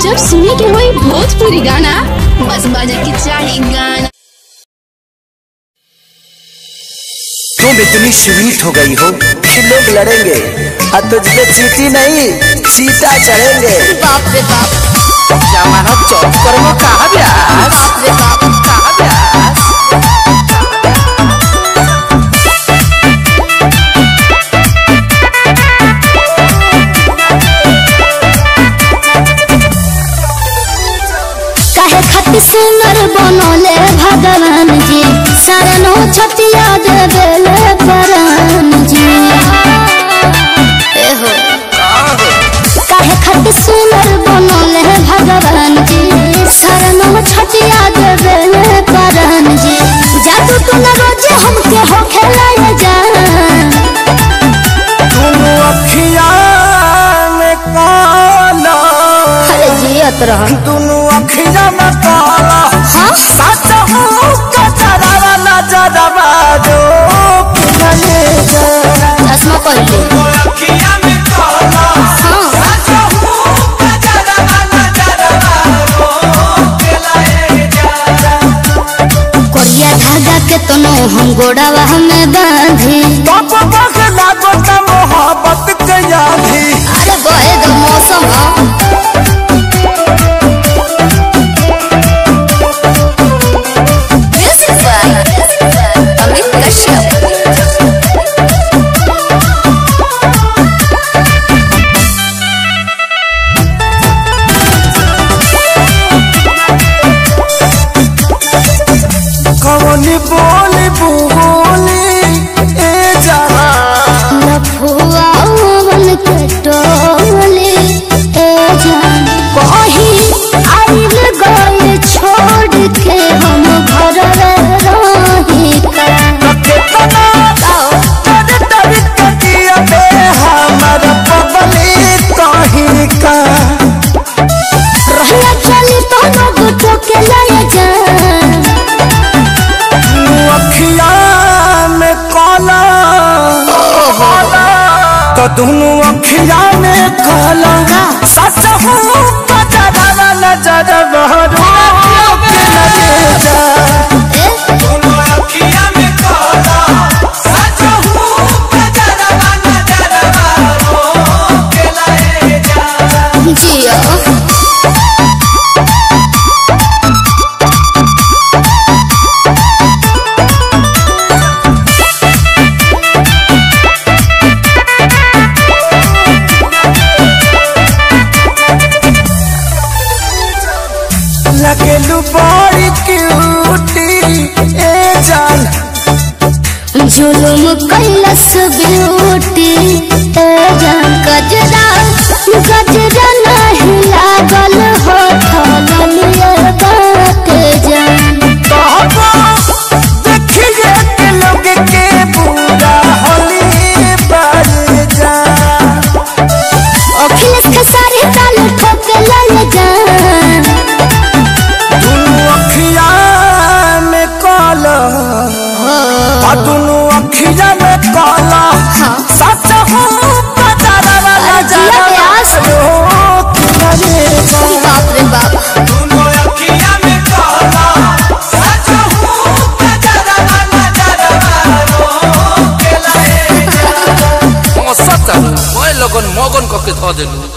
जब सुने के होई भोजपुरी गाना बस बजे के चाही गाना तुम इतनी स्वीट हो गई हो कि लोग लड़ेंगे और तुझ पे चीटी नहीं चीता चढ़ेंगे बाप रे बाप जमाना चौक पर वो कहा ब्यास बाप रे बाप कहा ब्यास काहे खातिर सुंदर बनले भगवान जी शरणो छतिया देवेले परान जी ए हो काहे खातिर सुंदर बनले भगवान जी शरणो छतिया देवेले परान जी जादू तो न रोजे हमके हो खेलाए जान तुम अखिया में काला अरे जियत रह दोनों अखिया में काला हाँ सच हूँ कचरा नजरवा दो किनारे जरा चश्मा पहले अखिया में काला हाँ सच हूँ कचरा नजरवा दो किनारे जरा कोरिया धागा के तनो हम गोड़ावा में बांधी तब तक लागो त मोहब्बत के यादी अरे बहे दो मौसम ह म्यूजिक बाय अमित कश्यप कवनी बोली बोली ए जरा लफुआ मन के टोली ए जान कहीं आइल गए छोड़ के हम घर रही का कितना तर तर कटिया बे हमर पबली कहीं का रहिया चली तो लोग टोके लाए जान अखिया में काला तो दोनों अखिया में काला सच हूँ कचरा नजर बहरू के लगे जा दोनों अखिया में काला सच हूँ कचरा नजर बहरू के लगे जा जिया लगेलू बड़ी क्यूटी ए जान जुलुम कैलस ब्यूटी ए जान गजरा गजरा नहीं लागल हो ठगलिए बात जान कहबो देखिए के लोग के पूरा होली पर जा अखिलेश के सारे ताल ठोके लाए जान दुनू अखिया में काला आ दुनू अखिया में काला सच हूँ बजारा वाला जिया व्यास। रो किनारे जा बाप रे बाप दुनू अखिया में काला सच हूँ बजारा वाला जरवा रो के लाए जा सत मैं लगन मगन कके ध देलू